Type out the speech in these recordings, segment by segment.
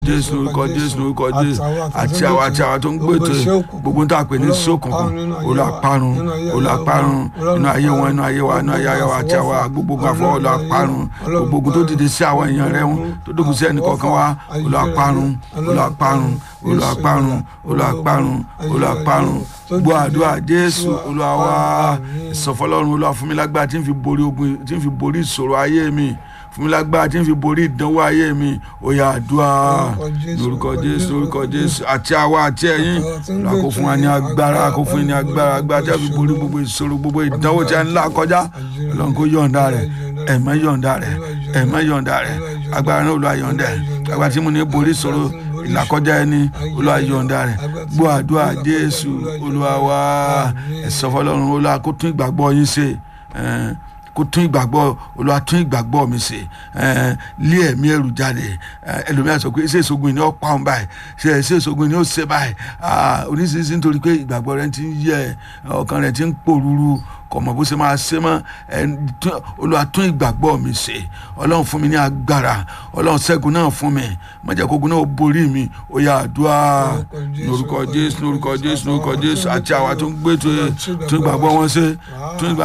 jésù lórúkọ jésù lórúkọ jésù àti àwọn àti àwọn tó ń gbètò gbogbo tá a pè ní sókùnkùn olùparun olùparun inú ayé wọn inú ayé wa inú ayé wa àti àwọn gbogbo àfọ olùparun gbogbo tó dìde sí àwọn èèyàn rẹ wọn tó dókun sí ẹnì kọ̀ọ̀kan wa olùparun olùparun olùparun olùparun olùparun gbọ́ àdúrà jésù olúwa wa ìsọfọlọ́run olúwa fún mi lágbára tí n fi borí ogun tí n fi borí ìṣòro ayé mi fún mi lágbára tí n fi borí ìdánwò ayé mi òyà àdúrà lórúkọ jésù lórúkọ jésù àti àwa àti ẹ̀yin lọ́wọ́ kó fún wa ní agbára kó fún yín ní agbára agbára tí a fi borí gbogbo ìṣòro gbogbo ìdánwò tí a ń là kọjá ọlọ́run kó yọ̀ǹda rẹ̀ ẹ̀mọ́ yọ̀ǹda rẹ̀ ẹ̀mọ́ yọ̀ǹda rẹ̀ agbára náà olúwa yọ̀ǹda rẹ̀ agbára tí mo ní borí ìṣòro ìlàkọjá ẹni olúwa yọ̀ǹda rẹ̀ gbọ́ àdúrà jésù olúwa wa ẹ̀sọ́fọlọ́run olúwa kó tún ìgbàgbọ́ yín ṣe kó tún ìgbàgbọ́ olúwa tún ìgbàgbọ́ mi ṣe lé ẹ̀mí ẹ̀rù jáde ẹlòmíràn sọ pé ṣé ìṣògùn ni ó pa òun báyìí ṣé ṣé ìṣògùn ni ó ṣe báyìí oníṣiríṣi nítorí pé ìgbàgbọ́ rẹ ti ń yẹ ọkàn rẹ ti ń pòrúurú kò mọ̀ bó ṣe máa ṣe mọ́ olúwa tún ìgbàgbọ́ mi ṣe ọlọ́run fún mi ní agbára ọlọ́run ṣẹ́gun náà fún mi má jẹ́ kógun náà borí mi ó yá àdúrà lórúkọ jésù lórúkọ jésù lórúkọ jésù àti àwa tó ń gbé tún ìgbàgbọ́ wọn ṣe tún ìgbà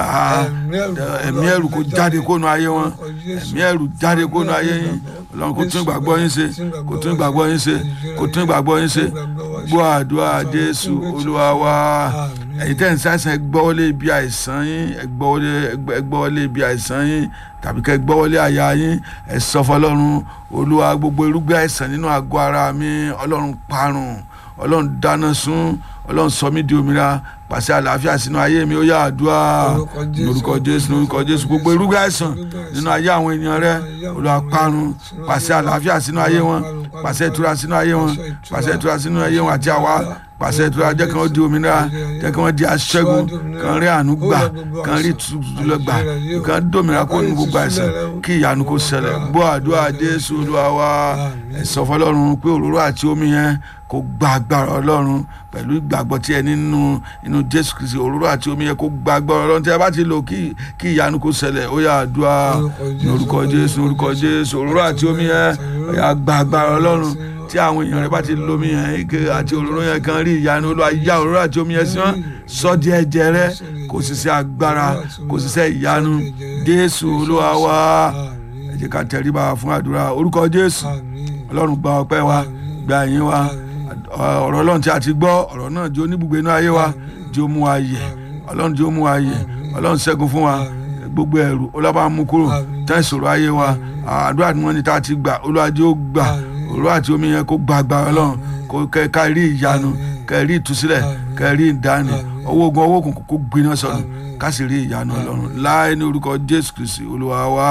ẹ̀mí ẹ̀rù kó jáde kónú ayé wọn ẹ̀mí ẹ̀rù jáde kónú ayé yín ọlọ́run kó tún ìgbàgbọ́ yín ṣe kó tún ìgbàgbọ́ yín ṣe kó tún ìgbàgbọ́ yín ṣe gbọ́ àdúrà jésù olúwa wa ẹ̀yin tẹ́ ń ṣàìsàn ẹ gbọ́wọ́lé ibi àìsàn yín ẹ gbọ́wọ́lé ibi àìsàn yín tàbí kẹ́ gbọ́wọ́lé àyà yín ẹ sọ fọlọ́run olúwa gbogbo irúgbìn àìsàn nínú àgọ́ ara mi ọlọ́run parun ọlọ́run dáná sun ọlọ́run sọ mí di òmìnira pàṣẹ àlàáfíà sínú ayé mi ó yá àdúrà lórúkọ jésù lórúkọ jésù gbogbo irúgbìn àìsàn nínú ayé àwọn ènìyàn rẹ olúwa parun pàṣẹ àlàáfíà sínú ayé wọn pàṣẹ ìtura sínú ayé wọn pàṣẹ ìtura sínú ayé wọn àti àwa pàṣẹ ìtura jẹ́ kí wọ́n di òmìnira jẹ́ kí wọ́n di aṣẹ́gun kàn rí àánú gbà kàn rí tutù gbà kàn dòmìnira kó nu gbogbo àìsàn kí ìyanu kó ṣẹlẹ̀ gbọ́ àdúrà jésù olúwa wa ẹ̀sọ́ fọlọ́run pé òróró àti omi yẹn kó gba agbára ọlọ́run pẹ̀lú ìgbàgbọ́ tí ẹ nínú inú jésù kristi òróró àti omi yẹn kó gba agbára ọlọ́run tí ẹ bá ti lò kí kí ìyanu kó ṣẹlẹ̀ ó yá àdúrà lórúkọ jésù lórúkọ jésù òróró àti omi yẹn ó yá gba agbára ọlọ́run tí àwọn èèyàn rẹ bá ti lomi yẹn ike àti òróró yẹn kan rí ìyanu olúwa yá òróró àti omi yẹn sí wọn sọ di ẹ̀jẹ̀ rẹ kò sì ṣe agbára kò sì ṣe ìyanu jésù olúwa wá ẹ jẹ́ ká tẹríba fún àdúrà orúkọ jésù ọlọ́run gba ọpẹ́ wa gba ẹ̀yìn wa ọ̀rọ̀ ọlọ́run tí a ti gbọ́ ọ̀rọ̀ náà jẹ́ oníbùgbé inú ayé wa jẹ́ ó mú wa yẹ ọlọ́run jẹ́ ó mú wa yẹ ọlọ́run ṣẹ́gun fún wa gbogbo ẹ̀rù ọlọ́ba mú kúrò tẹ́ ìṣòro ayé wa àdúrà tí wọ́n ní tá a ti gbà olúwa jẹ́ ó gbà òróró àti omi yẹn kó gba agbára ọlọ́run kó ká rí ìyanu ká rí ìtúsílẹ̀ ká rí ìdáni owó ogun owó òkùnkùn kó gbiná sọnù ká sì rí ìyanu ọlọ́run láì ní orúkọ jésù kristi olúwa wa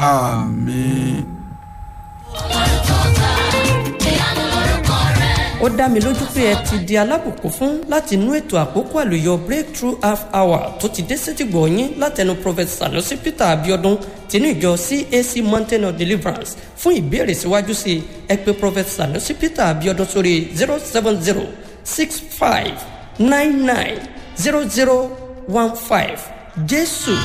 àmín. ó dá mi lójú pé ẹ ti di alábùkún fún láti inú ètò àkókò àlùyọ breakthrough half hour tó ti dé sétìgbọ̀ yín látẹnu prophet sanusi peter abiodun tinú ìjọ cac mountain of deliverance fún ìbéèrè síwájú sí i ẹ pé prophet sanusi peter abiodun sórí zero seven zero six five nine nine zero zero one five jésù